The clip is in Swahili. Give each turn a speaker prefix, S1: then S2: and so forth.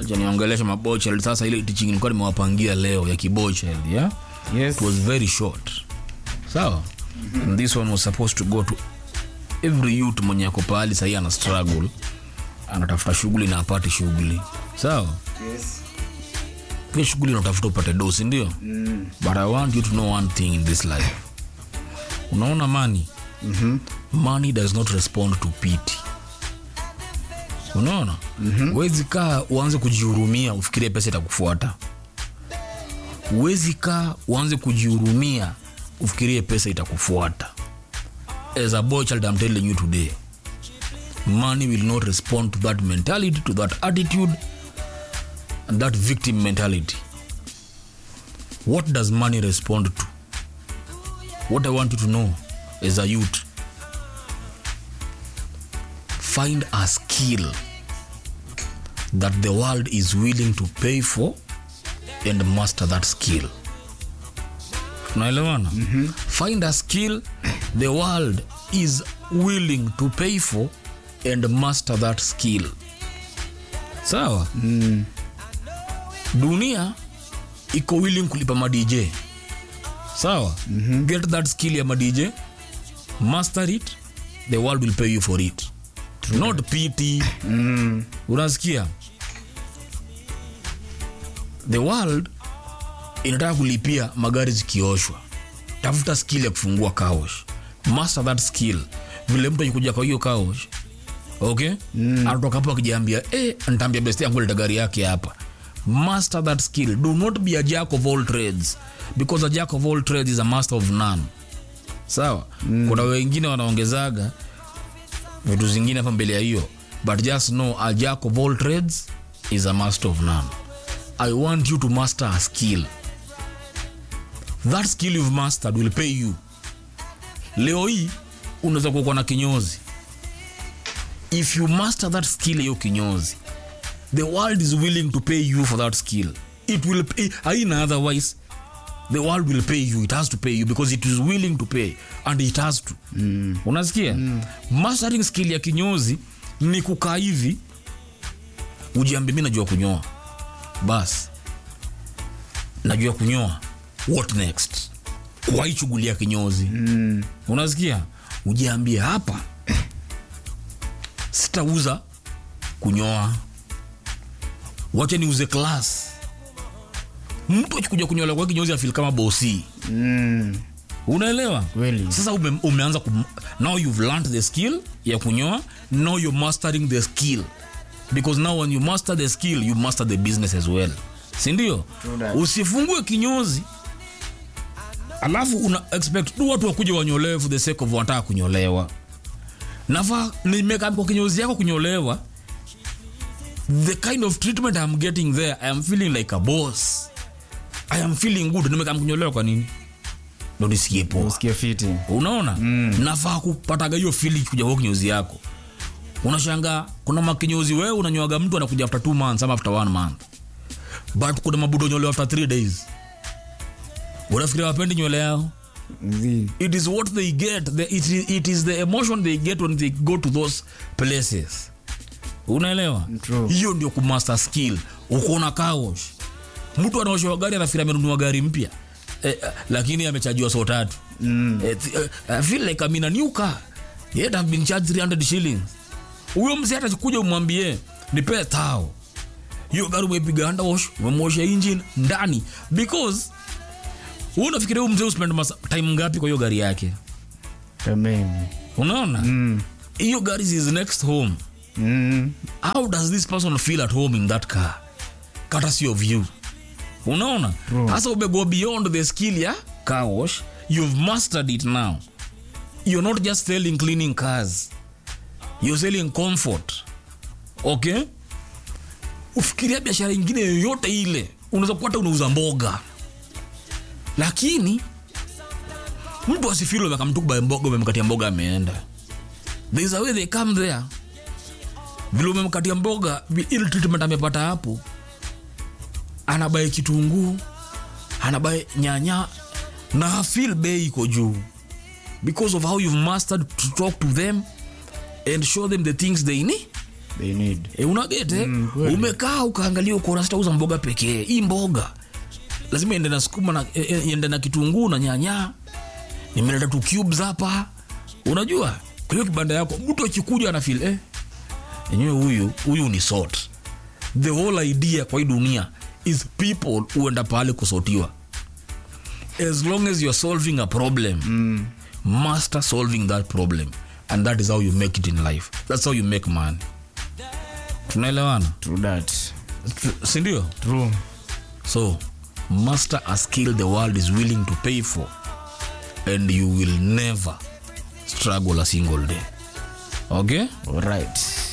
S1: acha niongeleshe mabochel sasa ile teaching nilikuwa nimewapangia leo ya kibochel yeah?
S2: Yes.
S1: it was very short sawa and this one was supposed to go to every youth mwenye ako pahali sahii ana struggle anatafuta shughuli na apate shughuli sawa
S2: Yes.
S1: pia shughuli unatafuta upate dosi ndio
S2: Mm.
S1: but i want you to know one thing in this life unaona money
S2: Mhm.
S1: money does not respond to pity unaona mm-hmm. wezi kaa uanze kujihurumia ufikirie pesa itakufuata uwezi kaa uanze kujihurumia ufikirie pesa itakufuata as a boy child i'm telling you today money will not respond to that mentality to that attitude and that victim mentality what does money respond to what i want you to know as a youth find a skill that the world is willing to pay for and master that skill tunaelewana mm-hmm. find a skill the world is willing to pay for and master that skill sawa
S2: Mm.
S1: dunia iko willing kulipa madj sawa mm-hmm. get that skill ya madj master it the world will pay you for it not pity
S2: Mm.
S1: unasikia the world inataka kulipia magari zikioshwa tafuta skill ya kufungua kaosh master that skill vile mtu akikuja kwa hiyo kaosh okay mm. anatoka hapo akijiambia eh, ntaambia best yangu leta gari yake hapa master that skill do not be a jack of all trades because a jack of all trades is a master of none sawa mm. kuna wengine wanaongezaga vitu zingine hapa mbele ya hiyo but just know a jack of all trades is a master of none i want you to master a skill that skill you've mastered will pay you leo hii unaweza kuwa na kinyozi if you master that skill hiyo kinyozi the world is willing to pay you for that skill it will pay aina otherwise the world will pay you it has to pay you because it is willing to pay and it has to mm. unasikia mm. mastering skill ya kinyozi ni kukaa hivi ujiambia mi najua kunyoa bas najua kunyoa what next kwa hii shughuli ya kinyozi
S2: Mm.
S1: unasikia ujiambie hapa sitauza kunyoa wacha niuze klas mtu akikuja kunyola kwa kinyozi afil kama bosi
S2: Mm.
S1: unaelewa
S2: Kweli.
S1: sasa ume, umeanza kum, now you've learned the skill ya kunyoa now you're mastering the skill because now when you master the skill you master the business as well sindio
S2: True that.
S1: usifungue kinyozi alafu una expect tu watu wakuja wanyolewe for the sake of wanataka kunyolewa nafaa nimekaa kwa kinyozi yako kunyolewa the kind of treatment I'm getting there I am feeling like a boss I am feeling good nimekaa kunyolewa kwa nini ndo nisikie poa
S2: Usikie fiti.
S1: unaona mm. nafaa kupataga hiyo fili kuja kwa kinyozi yako unashanga kuna makinyozi wewe unanyoaga mtu anakuja after two months ama after one month but kuna mabudo nyolewa after three days unafikiria wapendi nywele yao
S2: Zi.
S1: it is what they get the, it, is, it is the emotion they get when they go to those places unaelewa
S2: True.
S1: hiyo ndio kumaster skill ukona kawosh mtu anaoshewa gari anafikiri amenunua gari mpya eh, eh, lakini amechajiwa so tatu
S2: Mm.
S1: eh, th- eh, I feel like I'm in a new car yet I've been charged 300 shillings huyo mzee atakuja umwambie nipe tao hiyo gari umeipiga underwash umemwosha engine ndani because wewe unafikiria huyu mzee uspend masa- time ngapi kwa hiyo gari yake
S2: Tamam.
S1: unaona
S2: Mm.
S1: hiyo gari is his next home
S2: Mm.
S1: how does this person feel at home in that car courtesy of you unaona
S2: True.
S1: sasa umego beyond the skill ya car wash you've mastered it now you're not just selling cleaning cars you're selling comfort okay ufikiria biashara ingine yoyote ile unaweza kupata unauza mboga lakini mtu asifiri umekamtukuba mboga umemkatia mboga ameenda there is a way they come there vile umemkatia mboga vi- ile treatment amepata hapo anabae kitunguu anabae nyanya na hafil bei iko juu because of how you've mastered to talk to them and show them the things they need
S2: they need
S1: e, unagete
S2: Mm, kweli.
S1: umekaa ukaangalia ukaona sitauza mboga pekee hii mboga lazima iende na sukuma na e, e, iende na kitunguu na nyanya nimeleta tu cubes hapa unajua kwa hiyo kibanda yako mtu akikuja ana feel eh enyewe huyu huyu ni sort the whole idea kwa hii dunia is people huenda pale kusotiwa as long as you're solving a problem mm. master solving that problem and that is how you make it in life that's how you make money tunaelewana
S2: true that
S1: Tr- sindio
S2: true
S1: so master a skill the world is willing to pay for and you will never struggle a single day okay
S2: all right